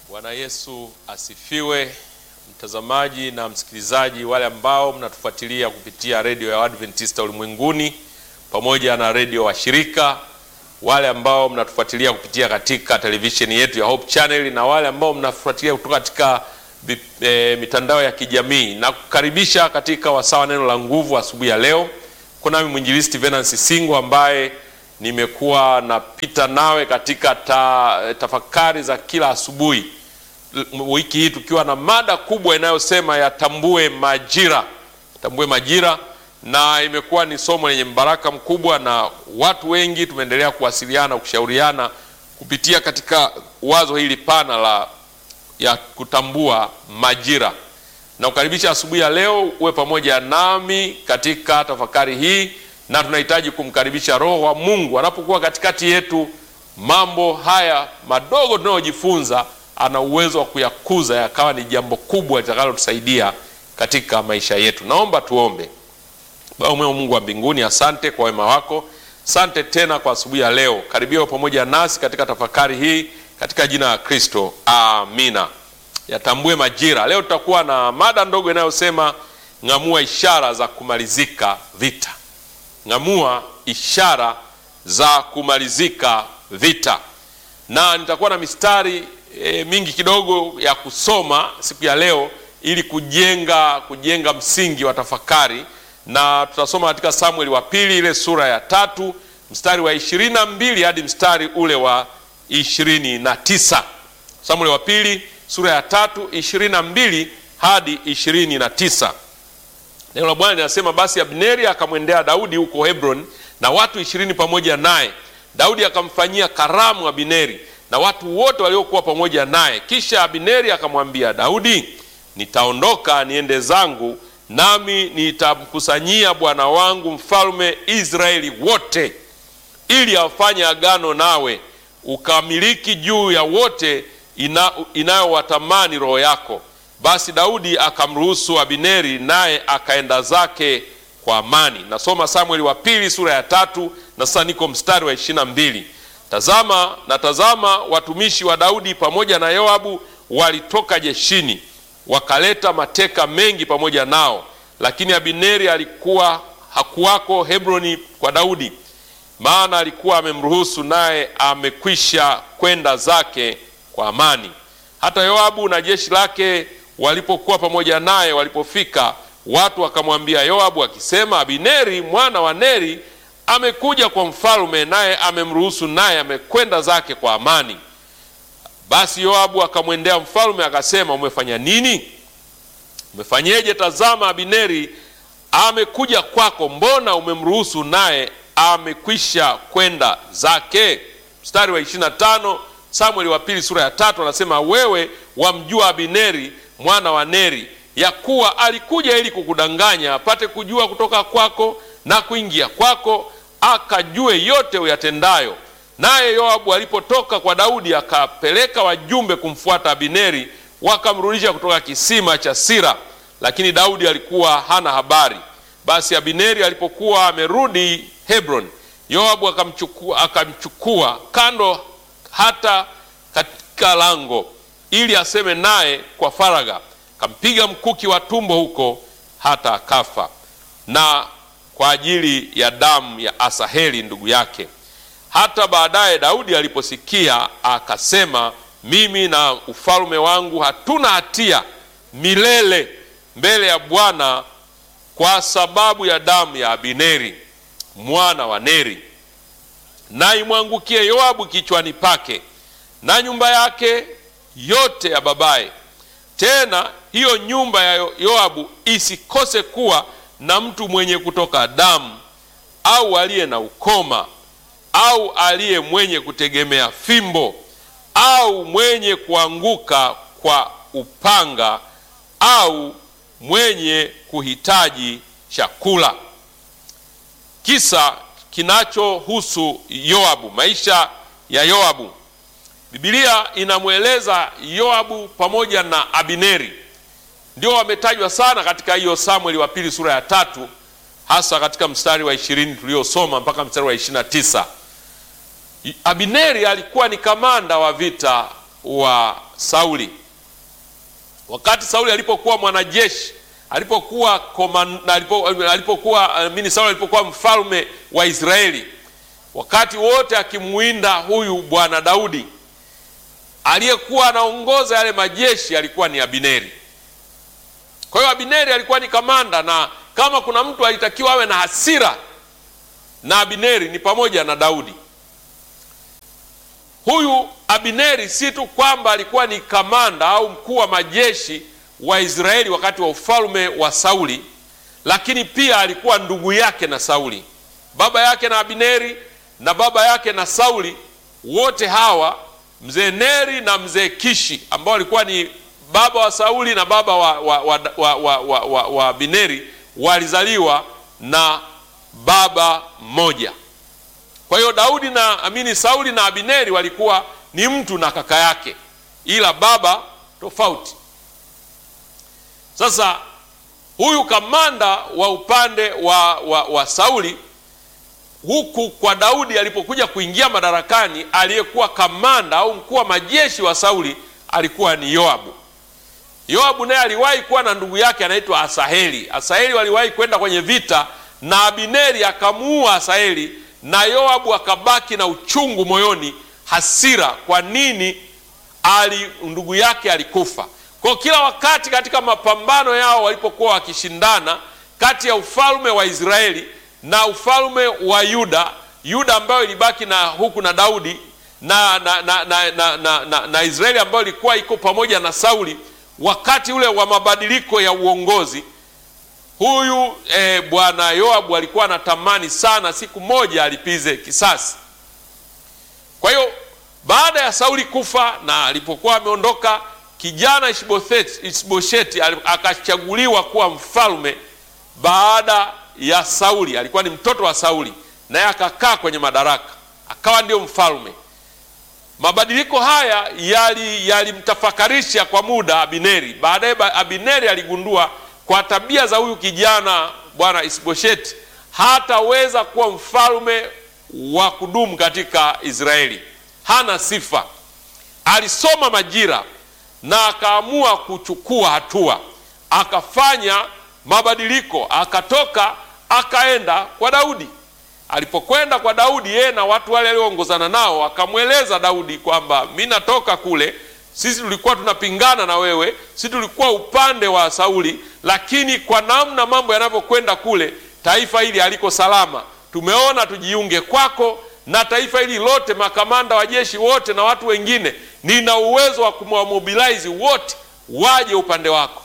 Bwana Yesu asifiwe. Mtazamaji na msikilizaji, wale ambao mnatufuatilia kupitia redio ya Adventista ulimwenguni pamoja na redio washirika, wale ambao mnatufuatilia kupitia katika televisheni yetu ya Hope Channel na wale ambao mnafuatilia kutoka katika e, mitandao ya kijamii, na kukaribisha katika wasawa neno la nguvu asubuhi ya leo. Kunami mwinjilisti Venance Singo ambaye nimekuwa napita nawe katika ta, tafakari za kila asubuhi wiki hii tukiwa na mada kubwa inayosema yatambue majira, tambue majira, na imekuwa ni somo lenye mbaraka mkubwa, na watu wengi tumeendelea kuwasiliana, kushauriana kupitia katika wazo hili pana la ya kutambua majira. Na kukaribisha asubuhi ya leo uwe pamoja nami katika tafakari hii, na tunahitaji kumkaribisha Roho wa Mungu anapokuwa katikati yetu. Mambo haya madogo tunayojifunza ana uwezo wa kuyakuza yakawa ni jambo kubwa litakalotusaidia katika maisha yetu. Naomba tuombe. Baba mwema, Mungu wa mbinguni, asante kwa wema wako, asante tena kwa asubuhi ya leo. Karibia pamoja nasi katika tafakari hii katika jina la Kristo, amina. Yatambue majira. Leo tutakuwa na mada ndogo inayosema ng'amua ishara za kumalizika vita. Ng'amua ishara za kumalizika vita, na nitakuwa na mistari E, mingi kidogo ya kusoma siku ya leo ili kujenga kujenga msingi wa tafakari, na tutasoma katika Samueli wa pili ile sura ya tatu mstari wa ishirini na mbili hadi mstari ule wa ishirini na tisa. Samueli wa pili sura ya tatu ishirini na mbili hadi ishirini na tisa. Neno la Bwana linasema, basi Abneri akamwendea Daudi huko Hebron na watu ishirini pamoja naye. Daudi akamfanyia karamu Abineri na watu wote waliokuwa pamoja naye. Kisha Abineri akamwambia Daudi, nitaondoka niende zangu, nami nitamkusanyia bwana wangu mfalme Israeli wote, ili afanye agano nawe, ukamiliki juu ya wote ina, inayowatamani roho yako. Basi Daudi akamruhusu Abineri, naye akaenda zake kwa amani. Nasoma Samueli wa pili sura ya tatu na sasa niko mstari wa ishirini na mbili. Tazama na tazama, watumishi wa Daudi pamoja na Yoabu walitoka jeshini, wakaleta mateka mengi pamoja nao, lakini Abineri alikuwa hakuwako Hebroni kwa Daudi, maana alikuwa amemruhusu, naye amekwisha kwenda zake kwa amani. Hata Yoabu na jeshi lake walipokuwa pamoja naye, walipofika, watu wakamwambia Yoabu akisema, Abineri mwana wa Neri amekuja kwa mfalme naye amemruhusu, naye amekwenda zake kwa amani. Basi Yoabu akamwendea mfalme akasema, umefanya nini? Umefanyeje? Tazama, Abineri amekuja kwako, mbona umemruhusu, naye amekwisha kwenda zake? Mstari wa 25 Samueli wa pili sura ya tatu anasema, wewe wamjua Abineri mwana wa Neri, ya kuwa alikuja ili kukudanganya, apate kujua kutoka kwako na kuingia kwako akajue yote uyatendayo. Naye Yoabu alipotoka kwa Daudi akapeleka wajumbe kumfuata Abineri, wakamrudisha kutoka kisima cha Sira, lakini Daudi alikuwa hana habari. Basi Abineri alipokuwa amerudi Hebron, Yoabu akamchukua, akamchukua kando hata katika lango, ili aseme naye kwa faragha, akampiga mkuki wa tumbo huko hata akafa na kwa ajili ya damu ya Asaheli ndugu yake. Hata baadaye Daudi aliposikia akasema, mimi na ufalme wangu hatuna hatia milele mbele ya Bwana kwa sababu ya damu ya Abineri mwana wa Neri, na imwangukie Yoabu kichwani pake na nyumba yake yote ya babaye. Tena hiyo nyumba ya Yoabu isikose kuwa na mtu mwenye kutoka damu au aliye na ukoma au aliye mwenye kutegemea fimbo au mwenye kuanguka kwa upanga au mwenye kuhitaji chakula. Kisa kinachohusu Yoabu, maisha ya Yoabu. Biblia inamweleza Yoabu pamoja na Abineri ndio wametajwa sana katika hiyo Samueli wa pili sura ya tatu, hasa katika mstari wa ishirini tuliosoma mpaka mstari wa ishirini na tisa. Abineri alikuwa ni kamanda wa vita wa Sauli. Wakati Sauli alipokuwa mwanajeshi, alipokuwa komanda, alipo, alipokuwa mini Sauli alipokuwa mfalme wa Israeli, wakati wote akimuinda huyu bwana Daudi, aliyekuwa anaongoza yale majeshi alikuwa ni Abineri. Kwa hiyo Abineri alikuwa ni kamanda, na kama kuna mtu alitakiwa awe na hasira na Abineri ni pamoja na Daudi. Huyu Abineri si tu kwamba alikuwa ni kamanda au mkuu wa majeshi wa Israeli wakati wa ufalme wa Sauli, lakini pia alikuwa ndugu yake na Sauli. Baba yake na Abineri na baba yake na Sauli, wote hawa mzee Neri na mzee Kishi ambao walikuwa ni baba wa Sauli na baba wa, wa, wa, wa, wa, wa, wa, wa Abineri walizaliwa na baba mmoja. Kwa hiyo Daudi na amini, Sauli na Abineri walikuwa ni mtu na kaka yake, ila baba tofauti. Sasa huyu kamanda wa upande wa, wa, wa Sauli huku kwa Daudi alipokuja kuingia madarakani, aliyekuwa kamanda au mkuu wa majeshi wa Sauli alikuwa ni Yoabu. Yoabu naye aliwahi kuwa na ndugu yake anaitwa Asaheli. Asaheli waliwahi kwenda kwenye vita na Abineri akamuua Asaheli, na Yoabu akabaki na uchungu moyoni, hasira, kwa nini ali ndugu yake alikufa. Kwa kila wakati katika mapambano yao walipokuwa wakishindana kati ya ufalme wa Israeli na ufalme wa Yuda, Yuda ambayo ilibaki na huku na Daudi na, na, na, na, na, na, na, na Israeli ambayo ilikuwa iko pamoja na Sauli, wakati ule wa mabadiliko ya uongozi huyu e, bwana Yoabu alikuwa anatamani sana siku moja alipize kisasi. Kwa hiyo baada ya Sauli kufa na alipokuwa ameondoka, kijana Ishbosheti akachaguliwa kuwa mfalme baada ya Sauli. Alikuwa ni mtoto wa Sauli, naye akakaa kwenye madaraka, akawa ndio mfalme. Mabadiliko haya yalimtafakarisha yali kwa muda Abineri. Baadaye Abineri aligundua kwa tabia za huyu kijana bwana Isbosheti hataweza kuwa mfalme wa kudumu katika Israeli, hana sifa. Alisoma majira na akaamua kuchukua hatua, akafanya mabadiliko, akatoka akaenda kwa Daudi. Alipokwenda kwa Daudi, yeye na watu wale walioongozana nao, akamweleza Daudi kwamba mi natoka kule sisi tulikuwa tunapingana na wewe, sisi tulikuwa upande wa Sauli, lakini kwa namna mambo yanavyokwenda kule, taifa hili haliko salama. Tumeona tujiunge kwako na taifa hili lote, makamanda wa jeshi wote na watu wengine, nina uwezo wa kumwamobilize wote waje upande wako.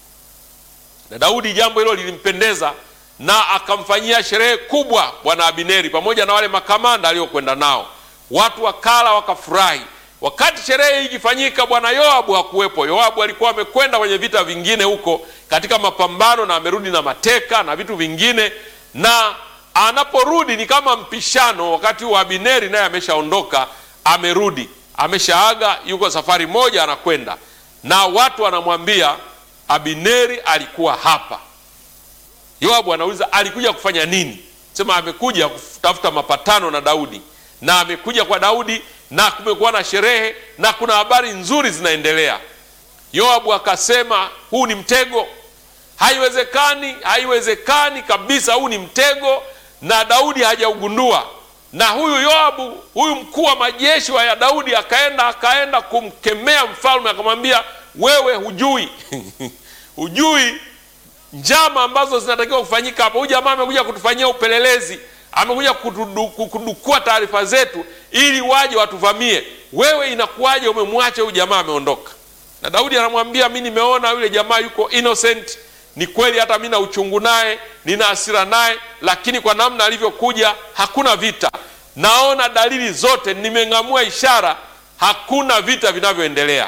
Na Daudi jambo hilo lilimpendeza na akamfanyia sherehe kubwa bwana Abineri pamoja na wale makamanda aliokwenda nao, watu wakala wakafurahi. Wakati sherehe hii ikifanyika, bwana Yoabu hakuwepo. Yoabu alikuwa amekwenda kwenye vita vingine huko katika mapambano, na amerudi na mateka na vitu vingine, na anaporudi ni kama mpishano. Wakati wa Abineri naye ameshaondoka, amerudi, ameshaaga, yuko safari moja anakwenda, na watu wanamwambia Abineri alikuwa hapa. Yoabu anauliza alikuja kufanya nini? Sema amekuja kutafuta mapatano na Daudi, na amekuja kwa Daudi na kumekuwa na sherehe na kuna habari nzuri zinaendelea. Yoabu akasema huu ni mtego, haiwezekani, haiwezekani kabisa, huu ni mtego na Daudi hajaugundua. Na huyu Yoabu, huyu mkuu wa majeshi wa ya Daudi akaenda akaenda kumkemea mfalme, akamwambia wewe hujui hujui njama ambazo zinatakiwa kufanyika hapa. Huyu jamaa amekuja kutufanyia upelelezi, amekuja kudukua taarifa zetu ili waje watuvamie. Wewe inakuwaje umemwacha huyu jamaa ameondoka? Na Daudi anamwambia mi nimeona yule jamaa yuko innocent, ni kweli, hata mi na uchungu naye, nina hasira naye, lakini kwa namna alivyokuja hakuna vita. Naona dalili zote, nimeng'amua ishara, hakuna vita vinavyoendelea.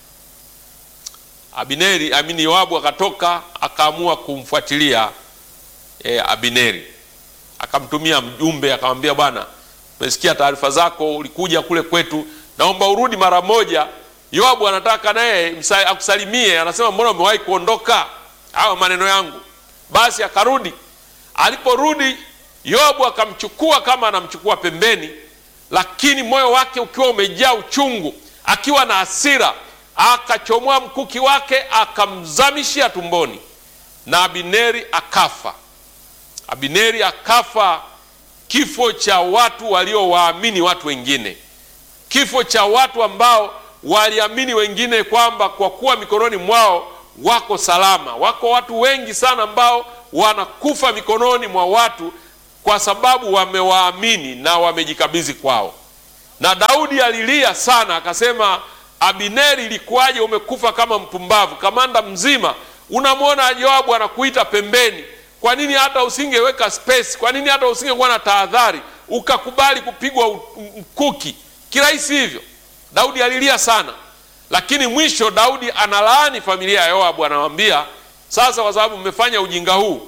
Abineri amini, Yoabu akatoka akaamua kumfuatilia e, Abineri akamtumia mjumbe akamwambia, bwana, tumesikia taarifa zako, ulikuja kule kwetu, naomba urudi mara moja. Yoabu anataka naye akusalimie, anasema mbona umewahi kuondoka? Hayo maneno yangu. Basi akarudi. Aliporudi Yoabu akamchukua kama anamchukua pembeni, lakini moyo wake ukiwa umejaa uchungu, akiwa na hasira akachomoa mkuki wake akamzamishia tumboni, na Abineri akafa. Abineri akafa kifo cha watu waliowaamini watu wengine, kifo cha watu ambao waliamini wengine kwamba kwa kuwa mikononi mwao wako salama. Wako watu wengi sana ambao wanakufa mikononi mwa watu kwa sababu wamewaamini na wamejikabidhi kwao. Na Daudi alilia sana, akasema, Abineri, ilikuwaje umekufa kama mpumbavu? Kamanda mzima unamwona Yoabu anakuita pembeni, kwa nini hata usingeweka space? Kwa nini hata usingekuwa na tahadhari ukakubali kupigwa mkuki kirahisi hivyo? Daudi alilia sana, lakini mwisho Daudi analaani familia ya Yoabu, anawambia sasa, kwa sababu mmefanya ujinga huu,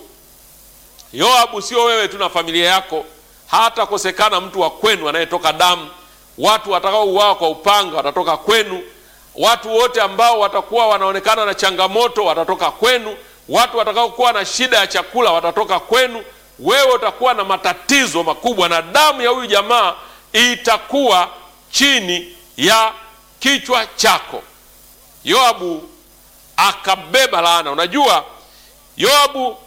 Yoabu, sio wewe tu na familia yako, hatakosekana mtu wa kwenu anayetoka damu. Watu watakaouawa kwa upanga watatoka kwenu. Watu wote ambao watakuwa wanaonekana na changamoto watatoka kwenu. Watu watakaokuwa na shida ya chakula watatoka kwenu. Wewe utakuwa na matatizo makubwa, na damu ya huyu jamaa itakuwa chini ya kichwa chako. Yoabu akabeba laana. Unajua, Yoabu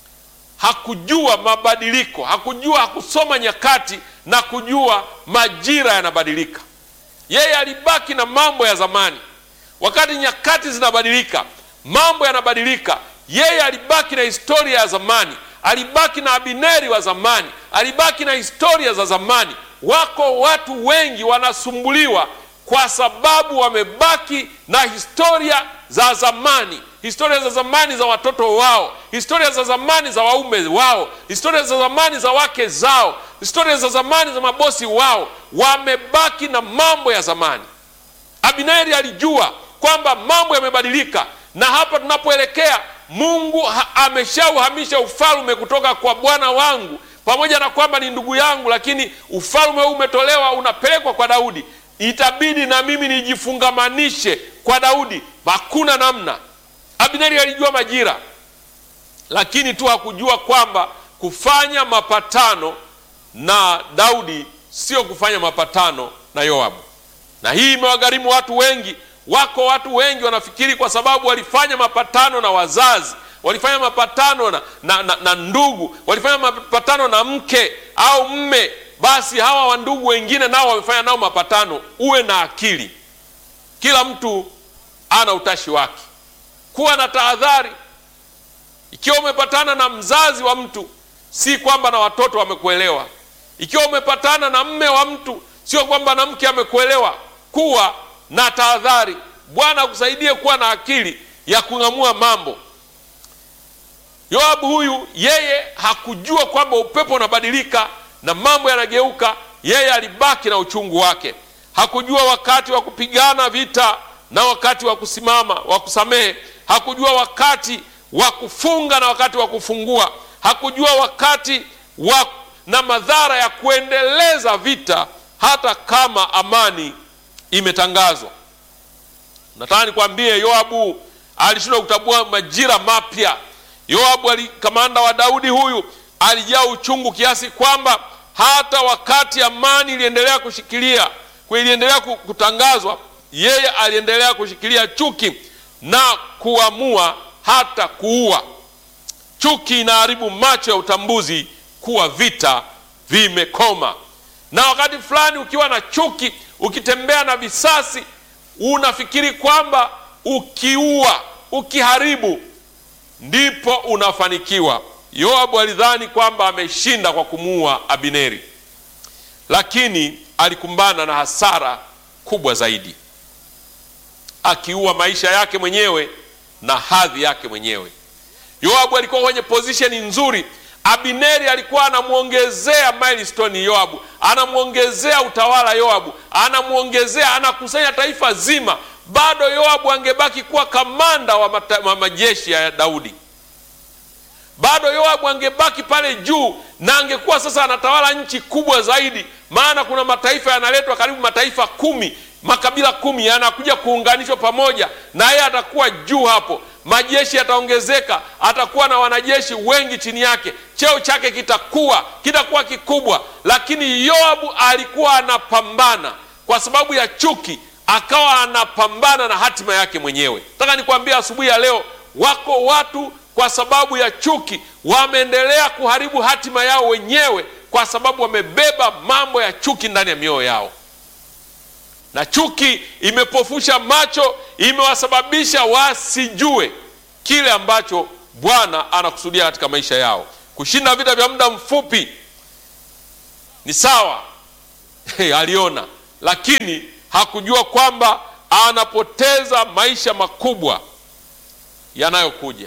hakujua mabadiliko, hakujua, hakusoma nyakati na kujua majira yanabadilika. Yeye alibaki na mambo ya zamani. Wakati nyakati zinabadilika, mambo yanabadilika, yeye alibaki na historia ya zamani, alibaki na Abineri wa zamani, alibaki na historia za zamani. Wako watu wengi wanasumbuliwa kwa sababu wamebaki na historia za zamani, historia za zamani za watoto wao, historia za zamani za waume wao, historia za zamani za wake zao, historia za zamani za mabosi wao. Wamebaki na mambo ya zamani. Abineri alijua kwamba mambo yamebadilika, na hapa tunapoelekea, Mungu ameshauhamisha ufalme kutoka kwa bwana wangu, pamoja na kwamba ni ndugu yangu, lakini ufalme huu umetolewa, unapelekwa kwa Daudi. Itabidi na mimi nijifungamanishe kwa Daudi, hakuna namna. Abineri alijua majira, lakini tu hakujua kwamba kufanya mapatano na Daudi sio kufanya mapatano na Yoabu, na hii imewagharimu watu wengi. Wako watu wengi wanafikiri kwa sababu walifanya mapatano na wazazi, walifanya mapatano na, na, na, na ndugu, walifanya mapatano na mke au mme, basi hawa wandugu wengine nao wamefanya nao mapatano. Uwe na akili, kila mtu ana utashi wake. Kuwa na tahadhari. Ikiwa umepatana na mzazi wa mtu, si kwamba na watoto wamekuelewa. Ikiwa umepatana na mme wa mtu, sio kwamba na mke amekuelewa. Kuwa na tahadhari. Bwana akusaidie kuwa na akili ya kung'amua mambo. Yoabu huyu, yeye hakujua kwamba upepo unabadilika na mambo yanageuka. Yeye alibaki na uchungu wake. Hakujua wakati wa kupigana vita na wakati wa kusimama wa kusamehe. Hakujua wakati wa kufunga na wakati wa kufungua. Hakujua wakati wa na madhara ya kuendeleza vita hata kama amani imetangazwa. Nataka nikwambie, Yoabu alishindwa kutambua majira mapya. Yoabu ali, kamanda wa Daudi huyu alijaa uchungu kiasi kwamba hata wakati amani iliendelea kushikilia iliendelea kutangazwa, yeye aliendelea kushikilia chuki na kuamua hata kuua. Chuki inaharibu macho ya utambuzi kuwa vita vimekoma. Na wakati fulani ukiwa na chuki, ukitembea na visasi, unafikiri kwamba ukiua, ukiharibu ndipo unafanikiwa. Yoabu alidhani kwamba ameshinda kwa kumuua Abineri, lakini alikumbana na hasara kubwa zaidi, akiua maisha yake mwenyewe na hadhi yake mwenyewe. Yoabu alikuwa kwenye pozisheni nzuri. Abineri alikuwa anamwongezea milestone Yoabu, anamwongezea utawala Yoabu, anamwongezea, anakusanya taifa zima. Bado Yoabu angebaki kuwa kamanda wa, mata, wa majeshi ya Daudi. Bado Yoabu angebaki pale juu na angekuwa sasa anatawala nchi kubwa zaidi, maana kuna mataifa yanaletwa, karibu mataifa kumi, makabila kumi yanakuja kuunganishwa pamoja, na yeye atakuwa juu hapo majeshi yataongezeka, atakuwa na wanajeshi wengi chini yake, cheo chake kitakuwa kitakuwa kikubwa. Lakini Yoabu alikuwa anapambana kwa sababu ya chuki, akawa anapambana na hatima yake mwenyewe. Nataka nikwambia asubuhi ya leo, wako watu kwa sababu ya chuki wameendelea kuharibu hatima yao wenyewe, kwa sababu wamebeba mambo ya chuki ndani ya mioyo yao, na chuki imepofusha macho, imewasababisha wasijue kile ambacho Bwana anakusudia katika maisha yao. Kushinda vita vya muda mfupi ni sawa, aliona, lakini hakujua kwamba anapoteza maisha makubwa yanayokuja.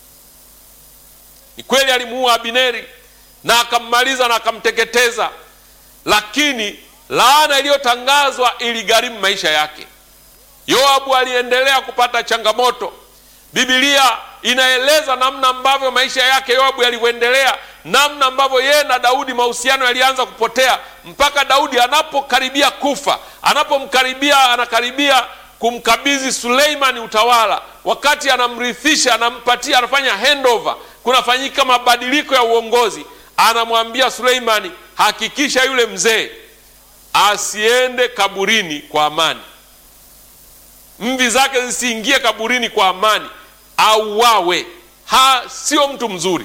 Ni kweli alimuua Abineri na akammaliza na akamteketeza, lakini laana iliyotangazwa iligharimu maisha yake. Yoabu aliendelea kupata changamoto. Biblia inaeleza namna ambavyo maisha yake Yoabu yalivyoendelea, namna ambavyo yeye na Daudi mahusiano yalianza kupotea, mpaka Daudi anapokaribia kufa, anapomkaribia, anakaribia kumkabidhi Suleimani utawala, wakati anamrithisha, anampatia, anafanya handover, kunafanyika mabadiliko ya uongozi, anamwambia Suleimani, hakikisha yule mzee asiende kaburini kwa amani, mvi zake zisiingie kaburini kwa amani, auawe. Ha, sio mtu mzuri.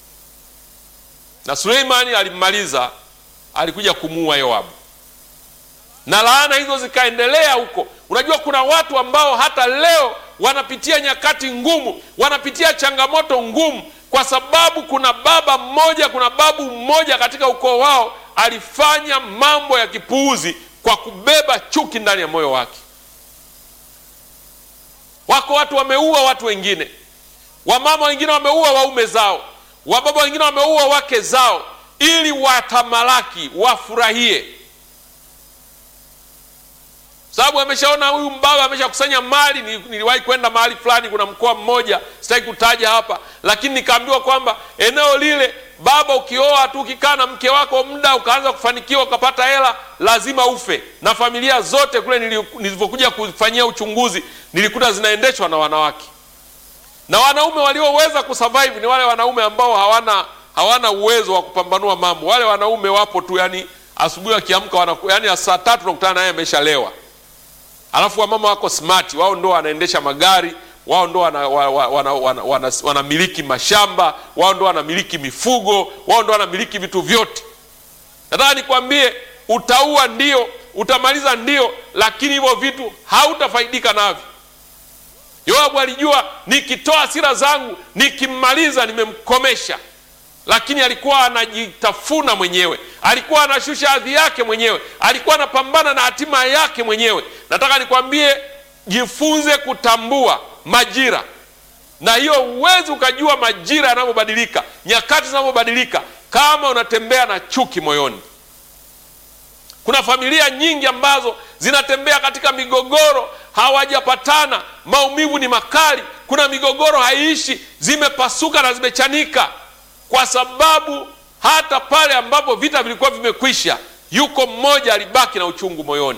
Na Suleimani alimmaliza, alikuja kumuua Yoabu, na laana hizo zikaendelea huko. Unajua, kuna watu ambao hata leo wanapitia nyakati ngumu, wanapitia changamoto ngumu, kwa sababu kuna baba mmoja, kuna babu mmoja katika ukoo wao alifanya mambo ya kipuuzi kwa kubeba chuki ndani ya moyo wake. Wako watu wameua watu wengine, wamama wengine wameua waume zao, wababa wengine wameua wake zao, ili watamalaki, wafurahie sababu ameshaona huyu mbaba ameshakusanya mali. Niliwahi kwenda mahali fulani, kuna mkoa mmoja sitaki kutaja hapa, lakini nikaambiwa kwamba eneo lile, baba, ukioa tu ukikaa na mke wako muda ukaanza kufanikiwa ukapata hela, lazima ufe. Na familia zote kule nilivyokuja kufanyia uchunguzi, nilikuta zinaendeshwa na wanawake, na wanaume walioweza kusurvive ni wale wanaume ambao hawana hawana uwezo wa kupambanua mambo. Wale wanaume wapo tu, yani asubuhi wakiamka, yani saa tatu nakutana naye ameshalewa Alafu wamama wako smart, wao ndo wanaendesha magari, wao ndo wanamiliki wana, wana, wana, wana, wana mashamba, wao ndo wanamiliki mifugo, wao ndo wanamiliki vitu vyote. Nataka nikwambie, utaua ndio, utamaliza ndio, lakini hivyo vitu hautafaidika navyo. Yoabu alijua nikitoa hasira zangu, nikimmaliza, nimemkomesha lakini alikuwa anajitafuna mwenyewe, alikuwa anashusha hadhi yake mwenyewe, alikuwa anapambana na hatima yake mwenyewe. Nataka nikwambie, jifunze kutambua majira, na hiyo huwezi ukajua majira yanavyobadilika, nyakati zinavyobadilika, kama unatembea na chuki moyoni. Kuna familia nyingi ambazo zinatembea katika migogoro, hawajapatana, maumivu ni makali, kuna migogoro haiishi, zimepasuka na zimechanika kwa sababu hata pale ambapo vita vilikuwa vimekwisha, yuko mmoja alibaki na uchungu moyoni,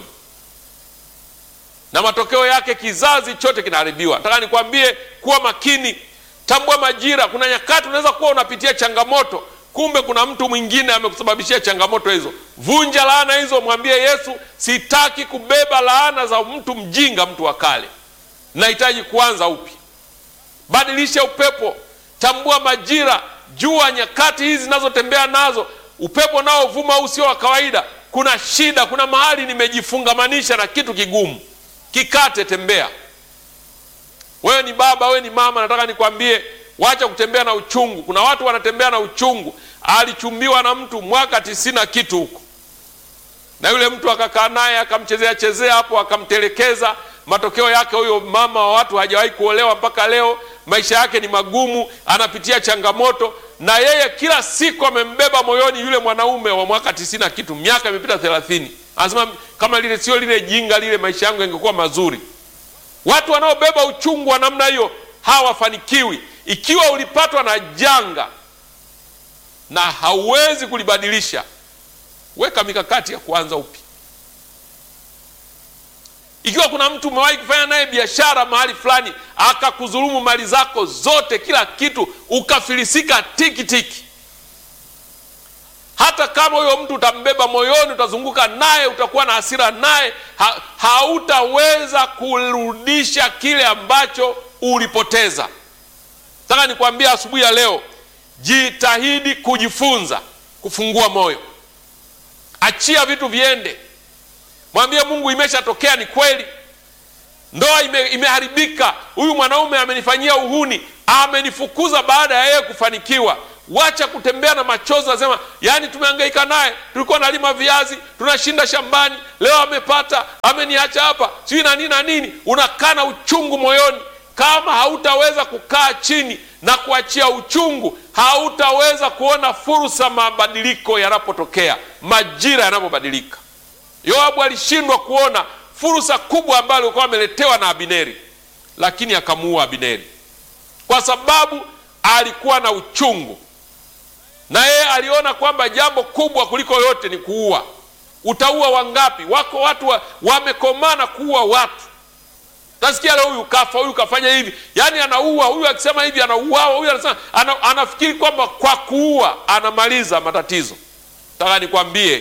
na matokeo yake kizazi chote kinaharibiwa. Nataka nikwambie, kuwa makini, tambua majira. Kuna nyakati unaweza kuwa unapitia changamoto, kumbe kuna mtu mwingine amekusababishia changamoto hizo. Vunja laana hizo, mwambie Yesu, sitaki kubeba laana za mtu mjinga, mtu wa kale, nahitaji kuanza upya. Badilisha upepo, tambua majira Jua nyakati hizi zinazotembea nazo, upepo nao vuma au sio wa kawaida. Kuna shida, kuna mahali nimejifungamanisha na kitu kigumu, kikate, tembea. Wewe ni baba, wewe ni mama, nataka nikwambie, wacha kutembea na uchungu. Kuna watu wanatembea na uchungu. Alichumbiwa na mtu mwaka tisini na kitu huko, na yule mtu akakaa naye akamchezea chezea hapo, akamtelekeza. Matokeo yake huyo mama wa watu hajawahi kuolewa mpaka leo maisha yake ni magumu, anapitia changamoto, na yeye kila siku amembeba moyoni yule mwanaume wa mwaka tisini na kitu, miaka imepita thelathini. Anasema kama lile sio lile jinga lile, maisha yangu yangekuwa mazuri. Watu wanaobeba uchungu wa namna hiyo hawafanikiwi. Ikiwa ulipatwa na janga na hauwezi kulibadilisha, weka mikakati ya kuanza upya. Ikiwa kuna mtu umewahi kufanya naye biashara mahali fulani akakudhulumu mali zako zote, kila kitu, ukafilisika tiki tiki, hata kama huyo mtu utambeba moyoni, utazunguka naye, utakuwa na hasira naye, ha, hautaweza kurudisha kile ambacho ulipoteza. Nataka nikwambia asubuhi ya leo, jitahidi kujifunza kufungua moyo, achia vitu viende, mwambie Mungu, imeshatokea, ni kweli ndoa ime, imeharibika. Huyu mwanaume amenifanyia uhuni, amenifukuza baada ya yeye kufanikiwa. Wacha kutembea na machozi, nasema yani, tumehangaika naye, tulikuwa nalima viazi, tunashinda shambani, leo amepata, ameniacha hapa, sijui na nini na nini. Unakaa na uchungu moyoni. Kama hautaweza kukaa chini na kuachia uchungu, hautaweza kuona fursa mabadiliko yanapotokea, majira yanapobadilika. Yoabu alishindwa kuona fursa kubwa ambayo alikuwa ameletewa na Abineri, lakini akamuua Abineri kwa sababu alikuwa na uchungu, na yeye aliona kwamba jambo kubwa kuliko yote ni kuua. Utaua wangapi? Wako watu wa, wamekomana kuua watu. Tasikia leo huyu kafa, huyu kafanya hivi, yaani anaua huyu, akisema hivi anauawa, huyu anasema ana, anafikiri kwamba kwa kuua anamaliza matatizo. Nataka nikwambie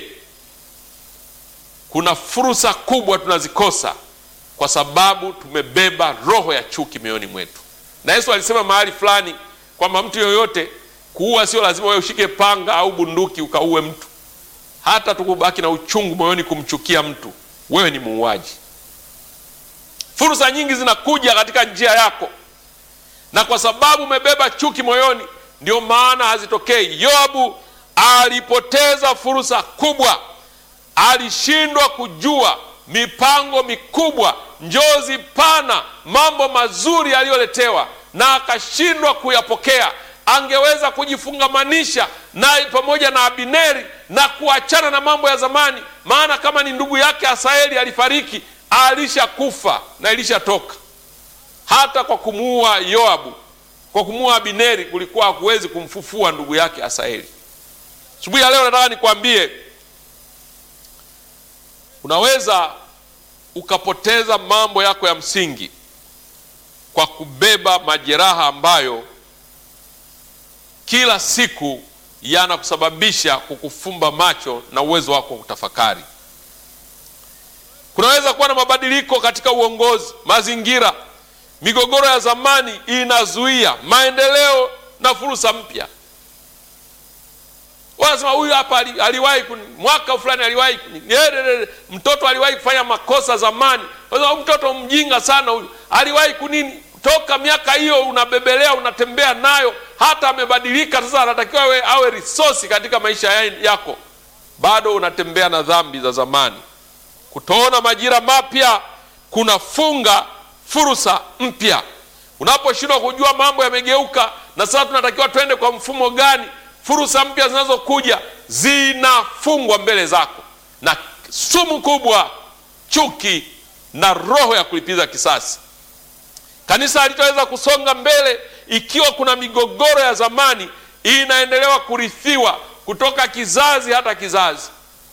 kuna fursa kubwa tunazikosa kwa sababu tumebeba roho ya chuki mioyoni mwetu. Na Yesu alisema mahali fulani kwamba mtu yoyote, kuua sio lazima wewe ushike panga au bunduki ukaue mtu, hata tukubaki na uchungu moyoni kumchukia mtu, wewe ni muuaji. Fursa nyingi zinakuja katika njia yako, na kwa sababu umebeba chuki moyoni, ndio maana hazitokei. Yoabu alipoteza fursa kubwa alishindwa kujua mipango mikubwa, njozi pana, mambo mazuri aliyoletewa, na akashindwa kuyapokea. Angeweza kujifungamanisha naye pamoja na Abineri na kuachana na mambo ya zamani, maana kama ni ndugu yake Asaeli alifariki, alishakufa na ilishatoka. Hata kwa kumuua Yoabu, kwa kumuua Abineri, kulikuwa hakuwezi kumfufua ndugu yake Asaeli. Asubuhi ya leo nataka nikwambie unaweza ukapoteza mambo yako ya msingi kwa kubeba majeraha ambayo kila siku yanakusababisha kukufumba macho na uwezo wako wa kutafakari. Kunaweza kuwa na mabadiliko katika uongozi, mazingira, migogoro ya zamani inazuia maendeleo na fursa mpya. Wanasema huyu hapa aliwahi mwaka fulani aliwahi mtoto aliwahi kufanya makosa zamani. Wanasema mtoto mjinga sana huyu, aliwahi kunini? Toka miaka hiyo unabebelea, unatembea nayo, hata amebadilika sasa, anatakiwa awe, awe resource katika maisha yako, bado unatembea na dhambi za zamani. Kutoona majira mapya kunafunga fursa mpya. Unaposhindwa kujua mambo yamegeuka, na sasa tunatakiwa twende kwa mfumo gani? Fursa mpya zinazokuja zinafungwa mbele zako na sumu kubwa, chuki na roho ya kulipiza kisasi. Kanisa halitaweza kusonga mbele ikiwa kuna migogoro ya zamani inaendelewa kurithiwa kutoka kizazi hata kizazi.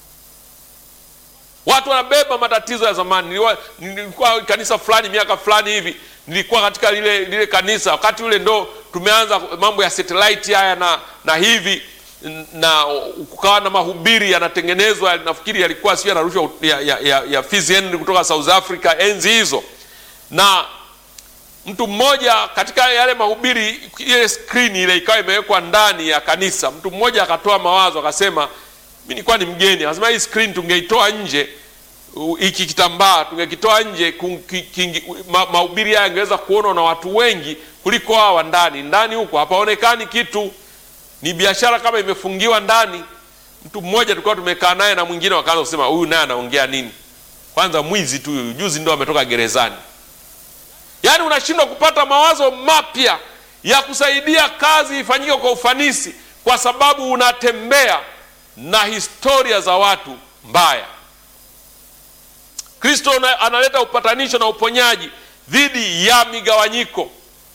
Watu wanabeba matatizo ya zamani. Nilikuwa kanisa fulani miaka fulani hivi, nilikuwa katika lile, lile kanisa wakati ule ndo tumeanza mambo ya satellite haya na, na hivi na kukawa na mahubiri yanatengenezwa, nafikiri yalikuwa sio yanarushwa ya, ya, ya, ya Fizi Henry kutoka South Africa enzi hizo, na mtu mmoja katika yale mahubiri, ile screen ile ikawa imewekwa ndani ya kanisa. Mtu mmoja akatoa mawazo akasema, mimi nilikuwa ni mgeni, akasema hii screen tungeitoa nje, hiki kitambaa tungekitoa nje, mahubiri haya yangeweza kuonwa na watu wengi kuliko hawa ndani. Ndani huko hapaonekani kitu, ni biashara kama imefungiwa ndani. Mtu mmoja tulikuwa tumekaa naye na mwingine wakaanza kusema huyu naye anaongea nini? Kwanza mwizi tu huyu, juzi ndo ametoka gerezani. Yaani unashindwa kupata mawazo mapya ya kusaidia kazi ifanyike kwa ufanisi, kwa sababu unatembea na historia za watu mbaya. Kristo analeta upatanisho na uponyaji dhidi ya migawanyiko.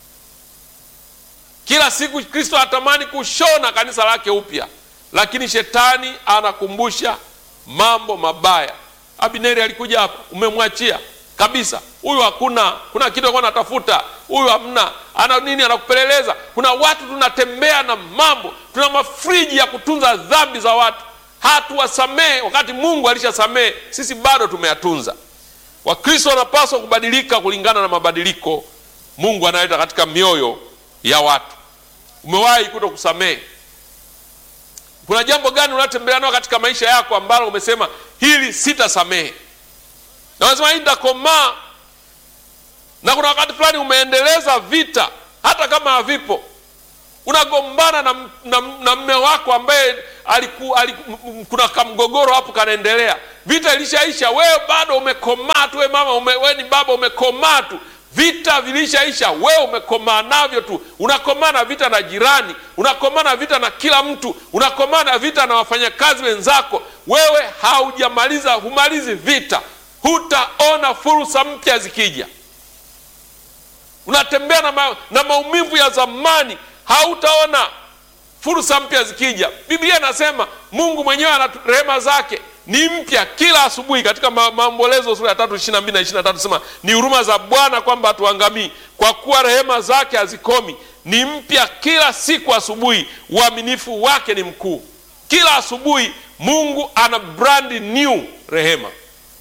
Kila siku Kristo anatamani kushona kanisa lake upya, lakini shetani anakumbusha mambo mabaya. Abineri alikuja hapa, umemwachia kabisa. Huyu hakuna, kuna kitu alikuwa anatafuta, huyu hamna, ana nini, anakupeleleza. Kuna watu tunatembea na mambo, tuna mafriji ya kutunza dhambi za watu, hatuwasamehe wakati Mungu alishasamehe, sisi bado tumeyatunza. Wakristo wanapaswa kubadilika kulingana na mabadiliko Mungu analeta katika mioyo ya watu. Umewahi kuto kusamehe? Kuna jambo gani unatembea nao katika maisha yako ambalo umesema hili sitasamehe, na unasema hii nitakomaa, na kuna wakati fulani umeendeleza vita hata kama havipo, unagombana na, na, na mme wako ambaye aliku, aliku, kuna kamgogoro hapo kanaendelea, vita ilishaisha, wewe bado umekomaa tu, we mama ume, we ni baba umekomaa tu vita vilishaisha, wewe umekomaa navyo tu. Unakomaa na vita na jirani, unakomaa na vita na kila mtu, unakomaa na vita na wafanyakazi wenzako. Wewe haujamaliza, humalizi vita, hutaona fursa mpya zikija. Unatembea na, ma, na maumivu ya zamani, hautaona fursa mpya zikija. Biblia inasema Mungu mwenyewe ana rehema zake ni mpya kila asubuhi. Katika Maombolezo sura ya tatu ishirini na mbili na ishirini na tatu sema ni huruma za Bwana kwamba hatuangamii, kwa kuwa rehema zake hazikomi, ni mpya kila siku asubuhi, uaminifu wake ni mkuu. Kila asubuhi Mungu ana brand new rehema.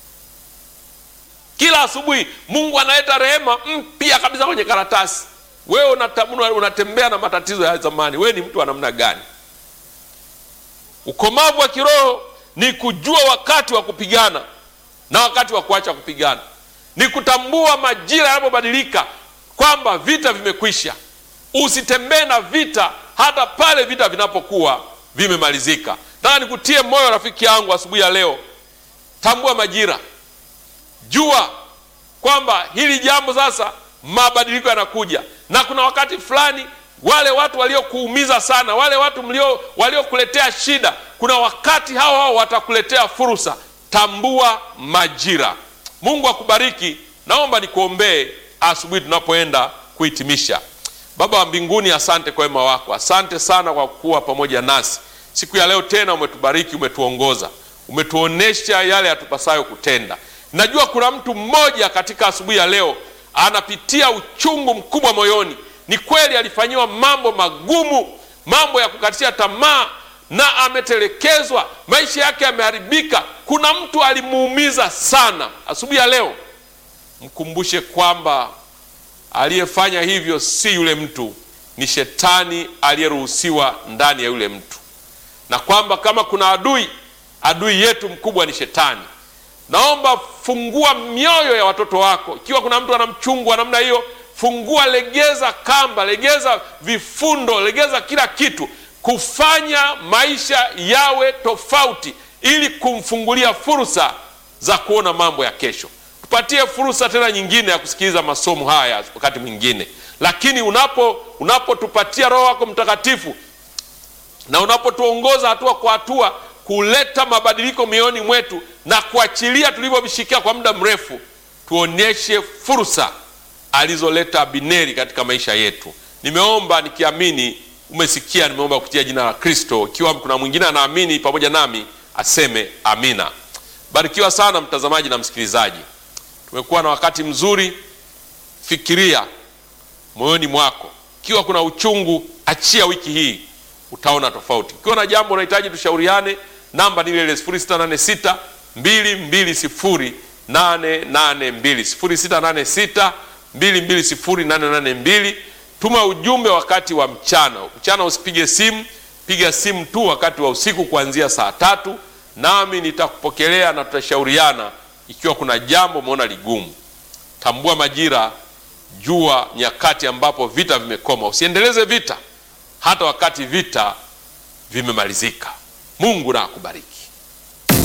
Kila asubuhi Mungu analeta rehema mpya kabisa kwenye karatasi. Wewe unatembea na matatizo ya zamani, wewe ni mtu wa namna gani? Ukomavu wa kiroho ni kujua wakati wa kupigana na wakati wa kuacha kupigana, ni kutambua majira yanapobadilika, kwamba vita vimekwisha. Usitembee na vita hata pale vita vinapokuwa vimemalizika. Nataka nikutie moyo rafiki yangu asubuhi ya leo, tambua majira, jua kwamba hili jambo sasa, mabadiliko yanakuja, na kuna wakati fulani wale watu waliokuumiza sana, wale watu mlio waliokuletea shida, kuna wakati hao hao watakuletea fursa. Tambua majira. Mungu akubariki. Naomba nikuombee asubuhi tunapoenda kuhitimisha. Baba wa mbinguni, asante kwa wema wako, asante sana kwa kuwa pamoja nasi siku ya leo. Tena umetubariki, umetuongoza, umetuonesha yale yatupasayo kutenda. Najua kuna mtu mmoja katika asubuhi ya leo anapitia uchungu mkubwa moyoni. Ni kweli alifanyiwa mambo magumu, mambo ya kukatisha tamaa, na ametelekezwa, maisha yake yameharibika. Kuna mtu alimuumiza sana. Asubuhi ya leo mkumbushe kwamba aliyefanya hivyo si yule mtu, ni shetani aliyeruhusiwa ndani ya yule mtu, na kwamba kama kuna adui, adui yetu mkubwa ni shetani. Naomba fungua mioyo ya watoto wako. Ikiwa kuna mtu ana mchungu wa namna hiyo, fungua, legeza kamba, legeza vifundo, legeza kila kitu, kufanya maisha yawe tofauti, ili kumfungulia fursa za kuona mambo ya kesho. Tupatie fursa tena nyingine ya kusikiliza masomo haya wakati mwingine, lakini unapo unapotupatia Roho wako Mtakatifu na unapotuongoza hatua kwa hatua kuleta mabadiliko mioyoni mwetu na kuachilia tulivyovishikia kwa muda mrefu, tuonyeshe fursa alizoleta Abineri katika maisha yetu. Nimeomba nikiamini umesikia. Nimeomba kupitia jina la Kristo. Ikiwa kuna mwingine anaamini pamoja nami aseme amina. Barikiwa sana mtazamaji na msikilizaji, tumekuwa na wakati mzuri. Fikiria moyoni mwako, ikiwa kuna uchungu, achia wiki hii, utaona tofauti. Ukiwa na jambo unahitaji tushauriane, namba ni ile ile 0686 220 882 0686 220 Tuma ujumbe wakati wa mchana. Mchana usipige simu, piga simu tu wakati wa usiku kuanzia saa tatu, nami nitakupokelea na tutashauriana ikiwa kuna jambo umeona ligumu. Tambua majira, jua nyakati ambapo vita vimekoma. Usiendeleze vita hata wakati vita vimemalizika. Mungu na akubariki.